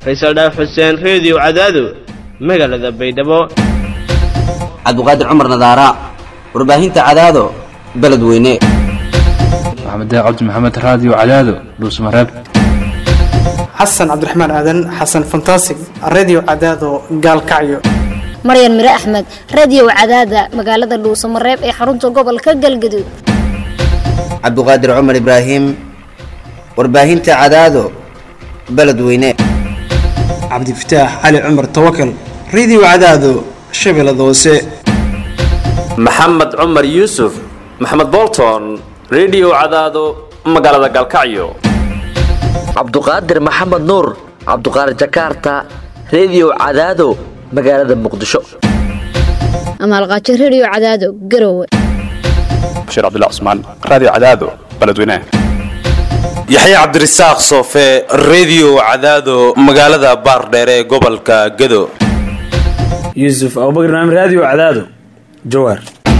faysal dhaaf xuseen reediyo cadaado magaalada baydhabo cabdiqaadir cumar nadaara warbaahinta cadaado beledweyne maxamed cabdi maxamed raadiyo cadaado dhuusmareeb xasan cabdiraxmaan aadan xasan fantasig redio cadaado gaalkacyo maryan mire axmed radiyow cadaada magaalada dhuusamareeb ee xarunta gobolka galgaduud cabdiqaadir cumar ibraahim warbaahinta cadaado beledweyne cabdifataax cali cumar tawakal redio cadaado shabeellada hoose maxamed cumar yuusuf maxamed bolton redio cadaado magaalada galkacyo cabduqaadir maxamed nuur cabduqaadir jakarta redio cadaado magaalada muqdisho amaalqaajo rediyo cadaado garowe bashiir cabdilla cusmaan raadiyo cadaado beledweynaha yaxya cabdirasaaq soofe redio cadaado magaalada baardheere ee gobolka gado yuusuf abubakr naam raadiyo cadaado jawaar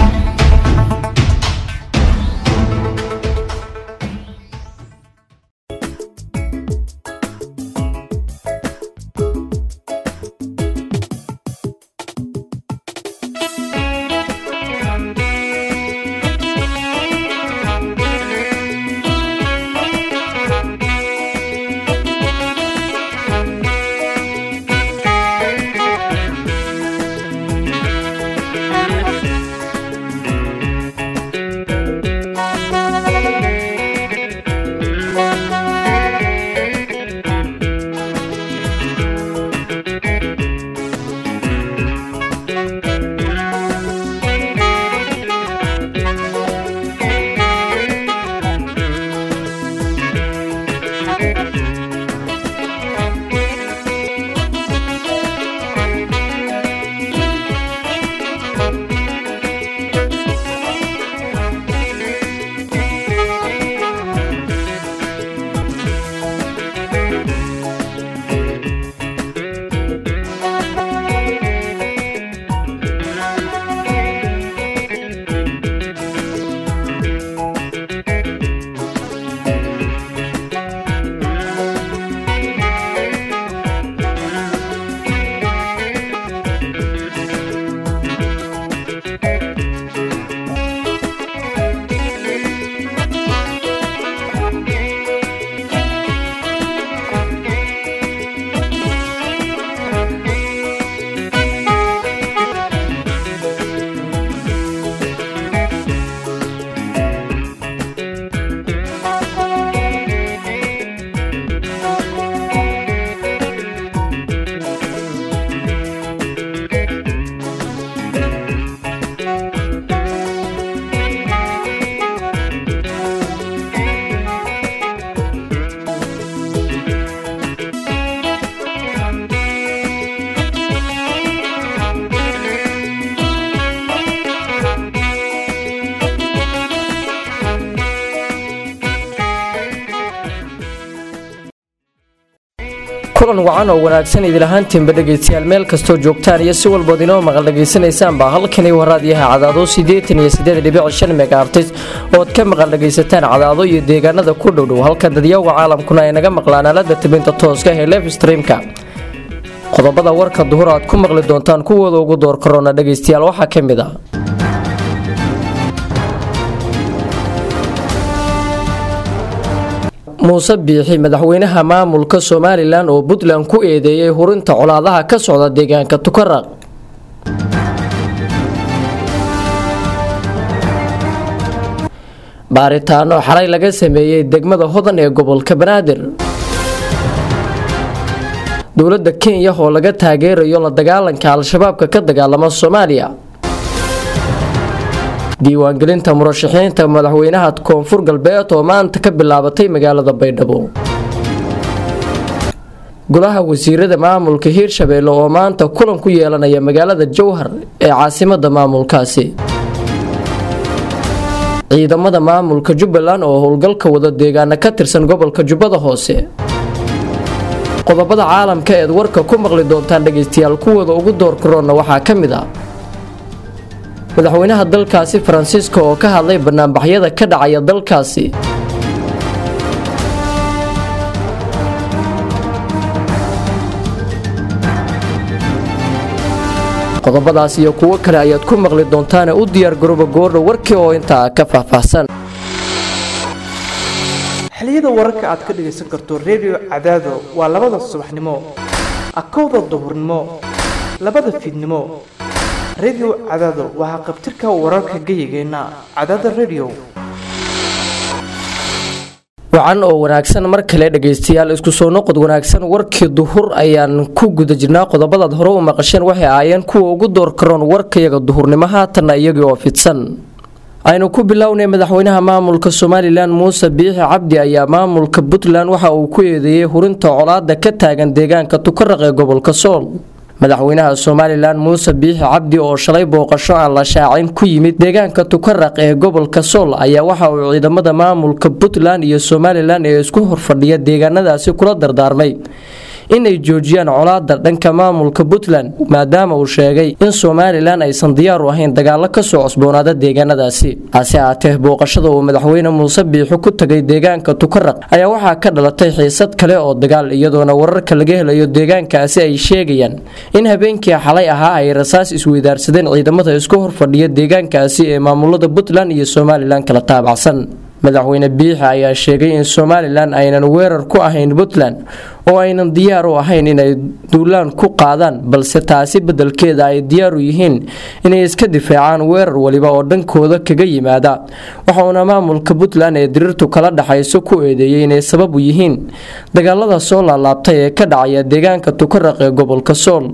kulan wacan oo wanaagsan idilahaantiinba dhegaystayaal meel kastoo joogtaan iyo si walbood inoo maqal dhagaysanaysaan halkani waraadyaha cadaado siddeetan iyo siddeed dhibic shan megaartis ood ka maqal dhagaysataan cadaado iyo deegaanada ku dhowdhow halka dadyawga caalamkuna ay naga maqlaan aalada tibinta tooska ee lef streamka qodobada warka duhur aad ku maqli doontaan kuwooda ugu door korona dhegaystayaal waxaa ka mid ah muuse biixi madaxweynaha maamulka somalilan oo puntland ku eedeeyay hurinta colaadaha ka socda deegaanka tukaraq baaritaano xalay laga sameeyey degmada hodan ee gobolka banaadir dowladda kenya oo laga taageerayo la dagaalanka al-shabaabka ka dagaalama soomaaliya diiwaangelinta murashaxiinta madaxweynaha koonfur galbeed oo maanta ka bilaabatay magaalada baydhabo golaha wasiirada maamulka hiirshabeelle oo maanta kulan ku yeelanaya magaalada jowhar ee caasimada maamulkaasi ciidamada maamulka jubbaland oo howlgalka wada deegaana ka tirsan gobolka jubbada hoose qodobada caalamka eed warka ku maqli doontaan dhegaystayaal kuwooda ugu door karoonna waxaa ka mid ah madaxweynaha dalkaasi faransiiska oo ka hadlay banaanbaxyada ka dhacaya dalkaasi qodobadaas iyo kuwo kale ayaad ku maqli doontaane u diyaargarooba goordha warkii oo intaa ka faahfaahsan xiliyada wararka aad ka dhagaysan karto redio cadaado waa labada subaxnimo akowda duhurnimo labada fiidnimo redio cadaado waxaa qabtirka wararka geyigeenna cadaada redio wacan oo wanaagsan mar kale dhegaystayaal isku soo noqod wanaagsan warkii duhur ayaan ku guda jirnaa qodobadaad hore u maqasheen waxay ahaayeen kuwa ugu door karoon warkayaga duhurnimo haatanna iyagii oo fidsan aynu ku bilownay madaxweynaha maamulka somalilan muuse biixi cabdi ayaa maamulka puntland waxa uu ku eedeeyey hurinta colaada ka taagan deegaanka tukaraq ee gobolka sool madaxweynaha somalilan muuse biixi cabdi oo shalay booqasho aan la shaacin ku yimid deegaanka tukaraq ee gobolka sool ayaa waxa uu ciidamada maamulka puntland iyo somalilan ee isku horfadhiya deegaanadaasi kula dardaarmay inay joojiyaan colaada dhanka maamulka puntland maadaama uu sheegay in somalilan aysan diyaar u ahayn dagaalo kasoo cosboonaada deegaanadaasi hase aatee booqashada uu madaxweyne muuse biixi ku tagay deegaanka tukaraq ayaa waxaa ka dhalatay xiisad kale oo dagaal iyadoona wararka laga helayo deegaankaasi ay sheegayaan in habeenkii xalay ahaa ay rasaas isweydaarsadeen ciidamada isku horfadhiya deegaankaasi ee maamulada puntland iyo somalilan kala taabacsan madaxweyne biixi ayaa sheegay in somalilan aynan weerar ku ahayn puntland oo aynan diyaar u ahayn inay duulaan ku qaadaan balse taasi beddelkeeda ay diyaar u yihiin inay iska difaacaan weerar waliba oo dhankooda kaga yimaada waxauna maamulka puntland ee diriirtu kala dhaxayso ku eedeeyey inay sabab u yihiin dagaalada soo laalaabtay ee ka dhacaya deegaanka tukaraq ee gobolka sool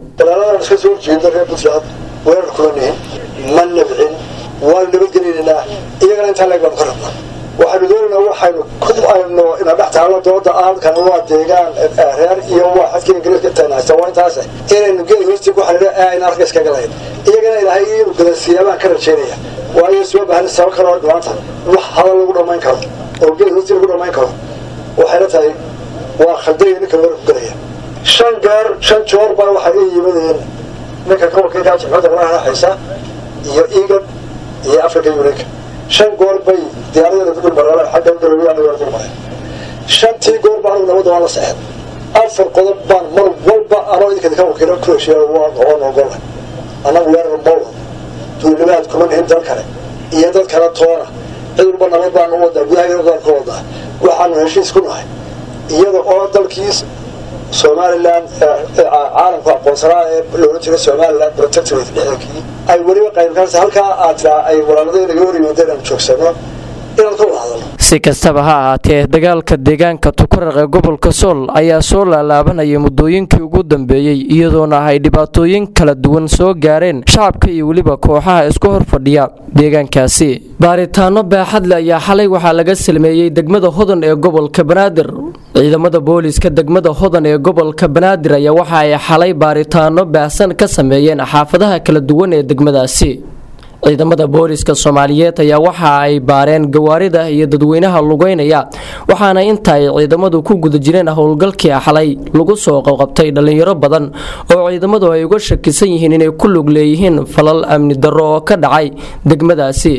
ma nabcin waanu nabadgelinaynaa iyagana intaa leeg baanu ka rabnaa waxaanu doonaynaa waxaynu ku ayno ina dhex taalo dooda aankan waa deegaan reer iyo waa xadka ingiriiska intaan haysta waa intaas inaynu geed hoostii ku xariiro ee ayna arka iskaga lahayn iyagana ilaahay inuu gadansiiyaa baan ka rajaynaya waayo soo baahan sabab kale oo dhimaanta wax hadal lagu dhammayn karo oo geed hoostii lagu dhammayn karo waxayna tahay waa khaldaya ninka war ku galaya shan gaar shan joor baa waxay ii yimadeen ninka gobolka jimcada walaha haysa iyo egan iyo africa uniga shan goor bay diyaaradeeda ku dulmareen xagga galowyaana waa dulmareen shantii goor baa anigu nabadda waa la seexday afar qodob baan mar walba anoo idinka ka wakiilo ku heshiiya waa noqon ogola annagu weerar mawda duulimaad kuma nihin dal kale iyo dad kale toona cid walba nabad baan u wadaa gudaha daan ka wadaa waxaanu heshiis ku nahay iyada oo dalkiis somalilan caalamku aqoonsanaa ee loola jiro somalilan protectorate dhexdankii ay weliba qaybkaas halkaa aad tiraa ay walaaladii naga hor yimaadeen aan joogsano inaan ka wada hadalno si kastaba ha ahaatee dagaalka deegaanka tukaraq ee gobolka sool ayaa soo laalaabanayay muddooyinkii ugu dambeeyey iyadoona ay dhibaatooyin kala duwan soo gaareen shacabka iyo weliba kooxaha isku horfadhiya deegaankaasi baaritaano baaxadle ayaa xalay waxaa laga salmeeyey degmada hodan ee gobolka banaadir ciidamada booliiska degmada hodan ee gobolka banaadir ayaa waxa ay xalay baaritaano baahsan ka sameeyeen xaafadaha kala duwan ee degmadaasi ciidamada booliiska soomaaliyeed ayaa waxa ay baareen gawaarida iyo dadweynaha lugeynaya waxaana inta ay ciidamadu ku guda jireen howlgalkii xalay lagu soo qabqabtay dhallinyaro badan oo ciidamadu ay uga shakisan yihiin inay ku lug leeyihiin falal amni darro oo ka dhacay degmadaasi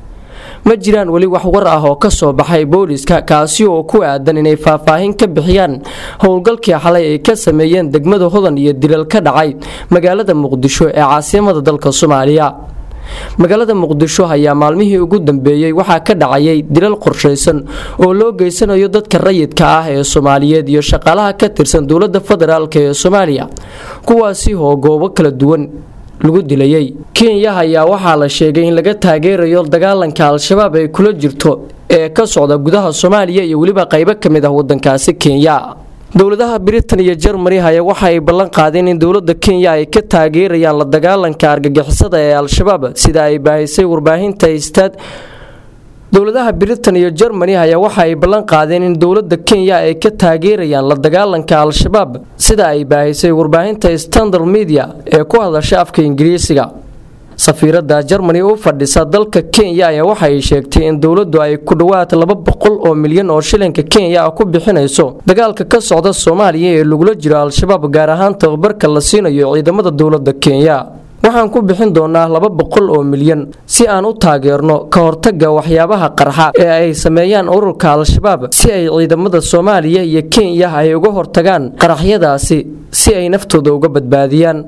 ma jiraan weli wax war ah oo ka soo baxay booliiska kaasi oo ku aadan inay faahfaahin ka bixiyaan howlgalkii xalay ay ka sameeyeen degmada hodan iyo dilal ka dhacay magaalada muqdisho ee caasimada dalka soomaaliya magaalada muqdisho ayaa maalmihii ugu dambeeyey waxaa ka dhacayay dilal qorshaysan oo loo geysanayo dadka rayidka ah ee soomaaliyeed iyo shaqaalaha ka tirsan dowladda federaalk ee soomaaliya kuwaasi oo goobo kala duwan lagu dilayay kenya ayaa waxaa la sheegay in laga taageerayo dagaalanka al-shabaab ay kula jirto ee ka socda gudaha soomaaliya iyo weliba qaybo ka mid ah wadankaasi kenya dowladaha britain iyo jermani ayaa waxa ay ballan qaadeen in dowladda kenya ay ka taageerayaan la dagaalanka argagixisada ee al-shabaab sida ay baahisay warbaahinta istaad dowladaha britain iyo jermani ayaa waxa ay ballan qaadeen in dowladda kenya ay ka taageerayaan la dagaalanka al-shabaab sida ay baahisay warbaahinta standard media ee ku hadasha afka ingiriisiga safiiradda jermani u fadhisa dalka kenya ayaa waxa ay sheegtay in dowladdu ay ku dhowaad laba boqol oo milyan oo shilinka kenya ah ku bixinayso dagaalka ka socda soomaaliya ee lagula jiro al-shabaab gaar ahaan tababarka la siinayo ciidamada dowladda kenya waxaan ku bixin doonaa laba boqol oo milyan si aan u taageerno ka hortaga waxyaabaha qarxa ee ay sameeyaan ururka al-shabaab si ay ciidamada soomaaliya iyo kenya ay uga hortagaan qaraxyadaasi si ay naftooda uga badbaadiyaan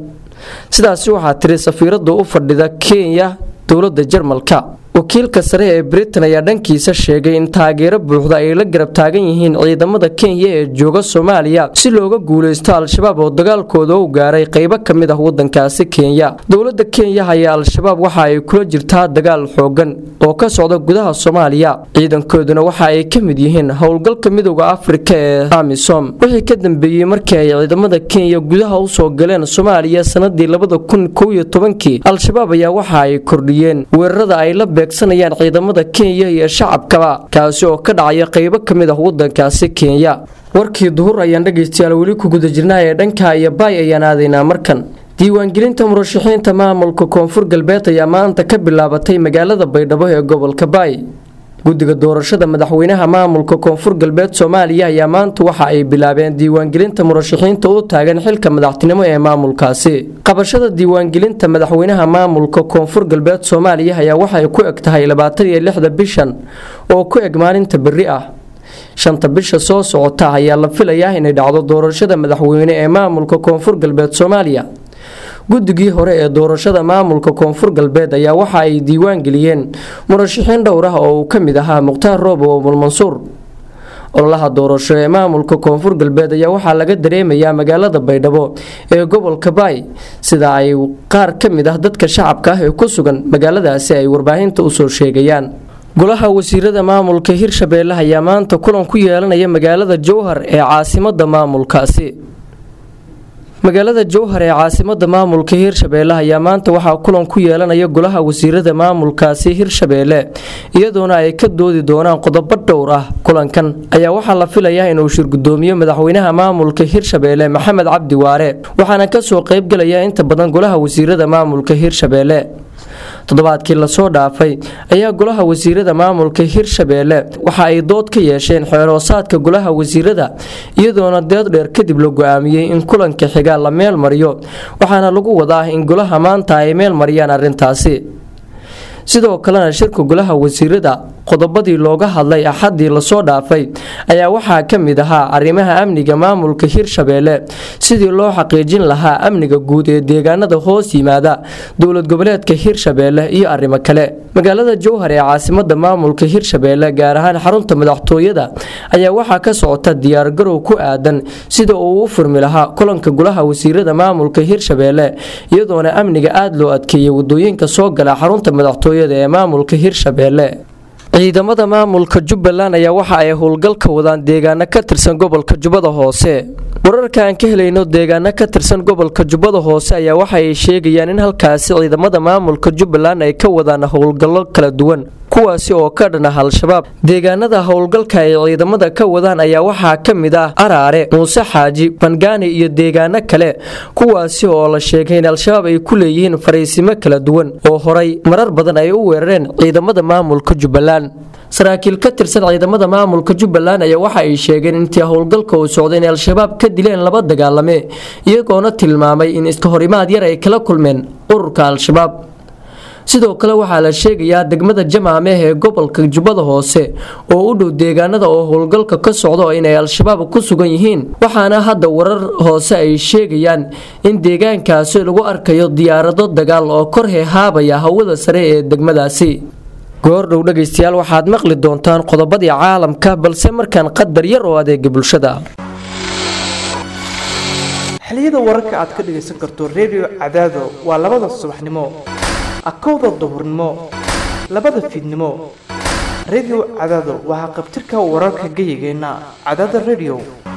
sidaasi waxaa tiri safiirada u fadhida kenya dowladda jarmalka wakiilka sare ee britain ayaa dhankiisa sheegay in taageero buuxda ay la garab taagan yihiin ciidamada kenya ee jooga soomaaliya si looga guuleysto al-shabaab oo dagaalkooda u gaaray qeybo ka mid ah wadankaasi kenya dowlada kenya ayaa al-shabaab waxa ay kula jirtaa dagaal xoogan oo ka socda gudaha soomaaliya ciidankooduna waxa ay ka mid yihiin howlgalka midooda afrika ee amisom wixii ka dambeeyey markii ay ciidamada kenya gudaha usoo galeen soomaaliya sanadii labada kun kow iyo tobankii al-shabaab ayaa waxa ay kordhiyeen weerarada ay la beegsanayaan ciidamada kenya iyo shacabkaba kaasi oo ka dhacaya qeybo ka mid ah wadankaasi kenya warkii duhur ayaan dhegaystayaal weli ku guda jirnaa ee dhanka iyo baay ayaan aadaynaa markan diiwaangelinta murashaxiinta maamulka koonfur galbeed ayaa maanta ka bilaabatay magaalada baydhabo ee gobolka baay guddiga doorashada madaxweynaha maamulka koonfur galbeed soomaaliya ayaa maanta waxa ay bilaabeen diiwaangelinta murashaxiinta u taagan xilka madaxtinimo ee maamulkaasi qabashada diiwaangelinta madaxweynaha maamulka koonfur galbeed soomaaliya ayaa waxay ku eg tahay labaatan iyo lixda bishan oo ku eg maalinta berri ah shanta bisha soo socota ayaa la filayaa inay dhacdo doorashada madaxweyne ee maamulka koonfur galbeed soomaaliya guddigii hore ee doorashada maamulka koonfur galbeed ayaa waxa ay diiwaan geliyeen murashaxiin dhowr ah oo uu ka mid ahaa mukhtaar roobo omul mansuur ololaha doorasho ee maamulka koonfur galbeed ayaa waxaa laga dareemayaa magaalada baydhabo ee gobolka baay sida ay qaar ka mid ah dadka shacabka ah ee ku sugan magaaladaasi ay warbaahinta usoo sheegayaan golaha wasiirada maamulka hirshabeelle ayaa maanta kulan ku yeelanaya magaalada jowhar ee caasimada maamulkaasi magaalada jowhar ee caasimada maamulka hirshabeelle ayaa maanta waxaa kulan ku yeelanaya golaha wasiirada maamulkaasi hirshabeelle iyadoona ay ka doodi doonaan qodobo dhowr ah kulankan ayaa waxaa la filayaa inuu shirgudoomiyo madaxweynaha maamulka hirshabeelle maxamed cabdi waare waxaana kasoo qeybgalaya inta badan golaha wasiirada maamulka hirshabeelle toddobaadkii lasoo dhaafay ayaa golaha wasiirada maamulka hirshabeelle waxa ay dood ka yeesheen xeeroosaadka golaha wasiirada iyadoona deed dheer kadib la go-aamiyey in kulanka xiga la meel mariyo waxaana lagu wadaa in golaha maanta ay meel mariyaan arrintaasi sidoo kalena shirka golaha wasiirada qodobadii looga hadlay axadii lasoo dhaafay ayaa waxaa ka mid ahaa arrimaha amniga maamulka hirshabeelle sidii loo xaqiijin lahaa amniga guud ee deegaanada hoos yimaada dowlad goboleedka hirshabeelle iyo arrimo kale magaalada jowhar ee caasimada maamulka hirshabeelle gaar ahaan xarunta madaxtooyada ayaa waxaa ka socota diyaargarow ku aadan sida uu u furmi lahaa kulanka golaha wasiirada maamulka hirshabeelle iyadoona amniga aada loo adkeeyey wadooyinka soo gala xarunta madaxtooyada ee maamulka hirshabeelle ciidamada maamulka jubbaland ayaa waxa ay howlgal ka wadaan deegaano ka tirsan gobolka jubbada hoose wararka aan ka helayno deegaano ka tirsan gobolka jubbada hoose ayaa waxa ay sheegayaan in halkaasi ciidamada maamulka jubbaland ay ka wadaan howlgallo kala duwan kuwaasi oo ka dhan ah al-shabaab deegaanada howlgalka ay ciidamada ka wadaan ayaa waxaa ka mid ah araare muuse xaaji bangaani iyo deegaano kale kuwaasi oo la sheegay in al-shabaab ay ku leeyihiin fariisimo kala duwan oo horay marar badan ay u weerareen ciidamada maamulka jubbaland saraakiil ka tirsan ciidamada maamulka jubbaland ayaa waxa ay sheegeen intii howlgalka uu socday inay al-shabaab ka dileen laba dagaalame iyagoona tilmaamay in iska horimaad yar ay kala kulmeen ururka al-shabaab sidoo kale waxaa la sheegayaa degmada jamaameh ee gobolka jubbada hoose oo u dhow deegaanada oo howlgalka ka socdo inay al-shabaab ku sugan yihiin waxaana hadda warar hoose ay sheegayaan in deegaankaasi lagu arkayo diyaarado dagaal oo kor heehaabaya hawada sare ee degmadaasi goordhow dhegaystayaal waxaad maqli doontaan qodobadii caalamka balse markaan qadar yar oo adeega bulshada xiliyada wararka aad ka dhagaysan karto redio cadaado waa labada subaxnimo akowda duhurnimo labada fiidnimo redio cadaado waxaa qabtirka wararka geyigeenna cadaada redio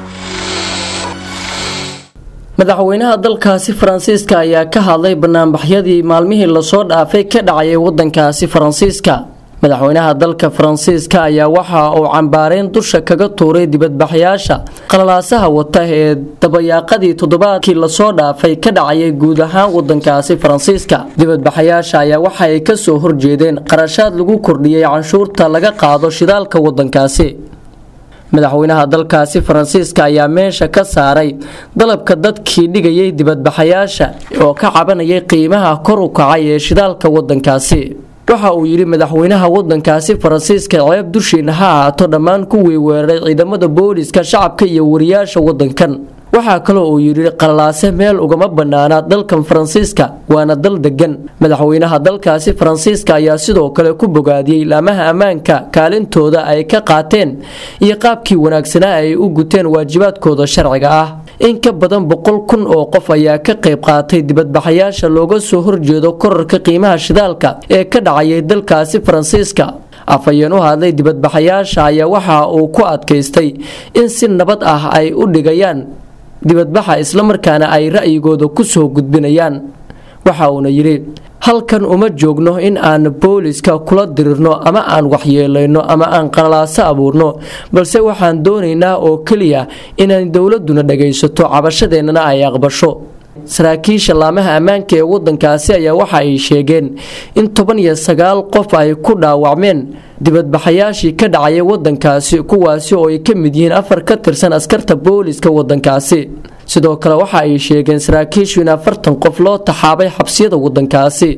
madaxweynaha dalkaasi faransiiska ayaa ka hadlay banaanbaxyadii maalmihii lasoo dhaafay ka dhacayay wadankaasi faransiiska madaxweynaha dalka faransiiska ayaa waxa uu cambaareyn dusha kaga tuuray dibadbaxyaasha qalalaasaha wata ee dabayaaqadii toddobaadkii lasoo dhaafay ka dhacayay guud ahaan wadankaasi faransiiska dibadbaxayaasha ayaa waxa ay kasoo horjeedeen qarashaad lagu kordhiyey canshuurta laga qaado shidaalka wadankaasi madaxweynaha dalkaasi faransiiska ayaa meesha ka saaray dalabka dadkii dhigayay dibadbaxayaasha oo ka cabanayay qiimaha kor u kacay ee shidaalka wadankaasi waxa uu yidhi madaxweynaha wadankaasi faransiiska ceeb dushiina ha ahaato dhammaan kuwii weeraray ciidamada booliska shacabka iyo wariyaasha wadankan waxaa kaloo uu yidhi qalalaase meel ugama bannaana dalkan faransiiska waana dal degan madaxweynaha dalkaasi faransiiska ayaa sidoo kale ku bogaadiyey laamaha ammaanka kaalintooda ay ka qaateen iyo qaabkii wanaagsanaa ay u guteen waajibaadkooda sharciga ah in ka badan boqol kun oo qof ayaa ka qayb qaatay dibadbaxayaasha looga soo horjeedo korarka qiimaha shidaalka ee ka dhacayay dalkaasi faransiiska afhayeen u hadlay dibadbaxayaasha ayaa waxa uu ku adkaystay in si nabad ah ay u dhigayaan dibadbaxa islamarkaana ay ra'yigooda ku soo gudbinayaan waxa uuna yidhi halkan uma joogno in aan booliska kula dirirno ama aan waxyeelayno ama aan qalalaaso abuurno balse waxaan doonaynaa oo keliya inaan dowladuna dhagaysato cabashadeennana ay aqbasho saraakiisha laamaha ammaanka ee wadankaasi ayaa waxa ay sheegeen in toban iyo sagaal qof ay ku dhaawacmeen dibadbaxayaashii ka dhacaya wadankaasi kuwaasi oo ay ka mid yihiin afar ka tirsan askarta booliska wadankaasi sidoo kale waxa ay sheegeen saraakiishu in afartan qof loo taxaabay xabsiyada wadankaasi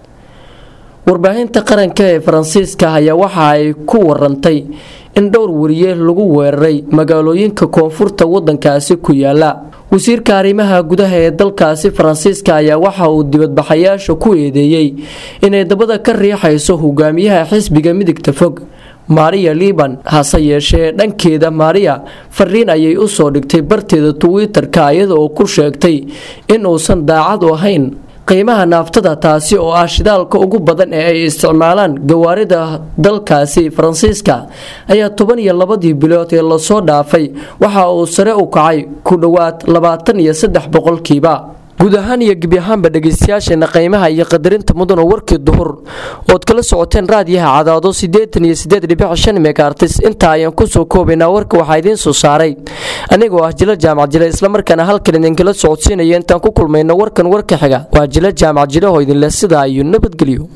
warbaahinta qaranka ee faransiiska ayaa waxa ay ku warantay in dhowr wariye lagu weeraray magaalooyinka koonfurta wadankaasi ku yaala wasiirka arrimaha gudaha ee dalkaasi faransiiska ayaa waxa uu dibadbaxayaasha ku eedeeyey inay dabada ka riixayso hogaamiyaha xisbiga midigta fog maariya liban hase yeeshee dhankeeda maariya fariin ayay u soo dhigtay barteeda twitter-ka iyada oo ku sheegtay in uusan daacad u ahayn qiimaha naaftada taasi oo ah shidaalka ugu badan ee ay isticmaalaan gawaarida dalkaasi faransiiska ayaa toban iyo labadii bilood ee lasoo dhaafay waxa uu sare u kacay ku dhowaad labaatan iyo saddex boqolkiiba guud ahaan iyo gebi ahaanba dhegaystayaasheena qiimaha iyo qadarinta mudan oo warkii duhur ood kala socoteen raadiyaha cadaado siddeetan iyo siddeed dhibic shan megaartis intaa ayaan kusoo koobaynaa warka waxaa idiin soo saaray anigoo ah jila jaamac jile islamarkaana halkan idinkala socodsiinaya intaan ku kulmayno warkan warka xiga waa jila jaamac jile oo idinleh sidaa iyo nabadgelyo